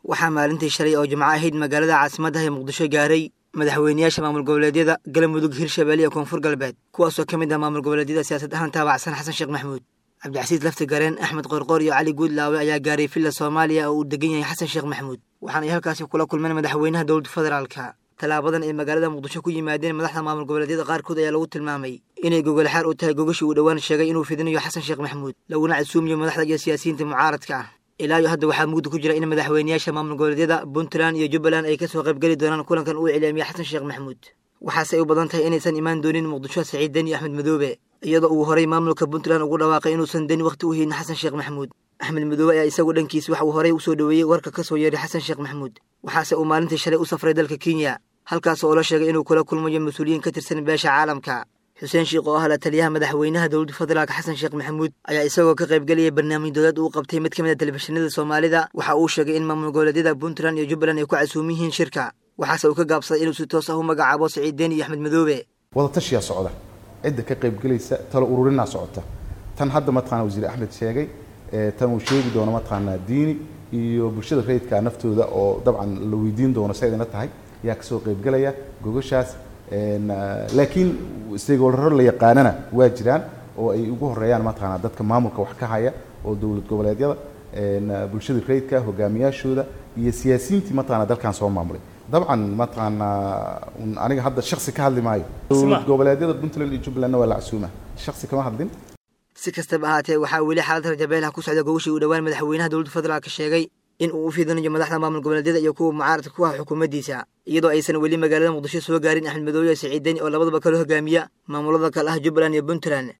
waxaa maalintii shalay oo jimco ahayd magaalada caasimaddaha ee muqdisho gaaray madaxweyneyaasha maamul goboleedyada galmudug hirshabelle iyo koonfur galbeed kuwaasoo ka mid ah maamul goboleedyada siyaasad ahaan taabacsan xasan sheekh maxamuud cabdicasiis lafti gareen axmed qorqoor iyo cali guudlaawe ayaa gaaray villa soomaaliya oo uu degan yahay xasan sheekh maxamuud waxaana ay halkaasi kula kulmeen madaxweynaha dowladda federaalka tallaabadan ay magaalada muqdisho ku yimaadeen madaxda maamul goboleedyada qaarkood ayaa lagu tilmaamay inay gogolxaar u tahay gogashii uu dhowaan sheegay inuu fidinayo xasan sheekh maxamuud laguna casuumiyo madaxda iyo siyaasiyiinta mucaaradka ah ilaa iyo hadda waxaa mugdi ku jira in madaxweyneyaasha maamul goboleedyada puntland iyo jubbaland ay kasoo qaybgeli doonaan kulankan uu iclaamiyey xasan sheekh maxamuud waxaase ay u badan tahay inaysan imaan doonin muqdisho saciid deni axmed madoobe iyadoo uu horay maamulka puntland ugu dhawaaqay inuusan deni wakhti u haynin xasan sheekh maxamuud axmed madoobe ayaa isagu dhankiis waxa uu horay usoo dhoweeyey warka ka soo yeeray xasan sheekh maxamuud waxaase uu maalintii shalay u safray dalka kenya halkaas oo la sheegay inuu kula kulmayo mas-uuliyiin ka tirsan beesha caalamka xuseen sheikh oo ah la taliyaha madaxweynaha dowladda federaalka xasan sheekh maxamuud ayaa isagoo ka qaybgelaya barnaamij dowlad uu qabtay mid ka mid a telefishinada soomaalida waxa uu sheegay in maamul goboleedyada puntland iyo jubbaland ay ku casuumin yihiin shirka waxaase uu ka gaabsaday inuu si toos ah u magacaabo saciid deni iyo axmed madoobe wadatashiyaa socda cidda ka qaybgelaysa talo ururinaa socota tan hadda mataqana wasiir axmed sheegay tan uu sheegi doono mataqaanaa diini iyo bulshada rayidka naftooda oo dabcan la weydiin doono saydina tahay ayaa kasoo qaybgelaya gogashaas laakiin stakeholderro la yaqaanana waa jiraan oo ay ugu horeeyaan mataqaanaa dadka maamulka wax ka haya oo dowlad goboleedyada bulshada rayidka hogaamiyaashooda iyo siyaasiyiintii mataqana dalkan soo maamulay dabcan mataqaanaa aniga hadda shaksi ka hadli maayo dowlad goboleedyada puntland iyo jubbalandna waa la casuuma shaksi kama hadlin si kastaba ahaatee waxaa weli xaalad rajabeelaha ku socda gogashii uu dhowaan madaxweynaha dowladda federaalka sheegay in uu u fidinayo madaxda maamul goboleedyada iyo kuwa mucaaradka ku ah xukuumaddiisa iyadoo aysan weli magaalada muqdisho soo gaarin axmed madoobe iyo saciid deni oo labadaba kala hogaamiya maamulada kale ah jubbaland iyo puntland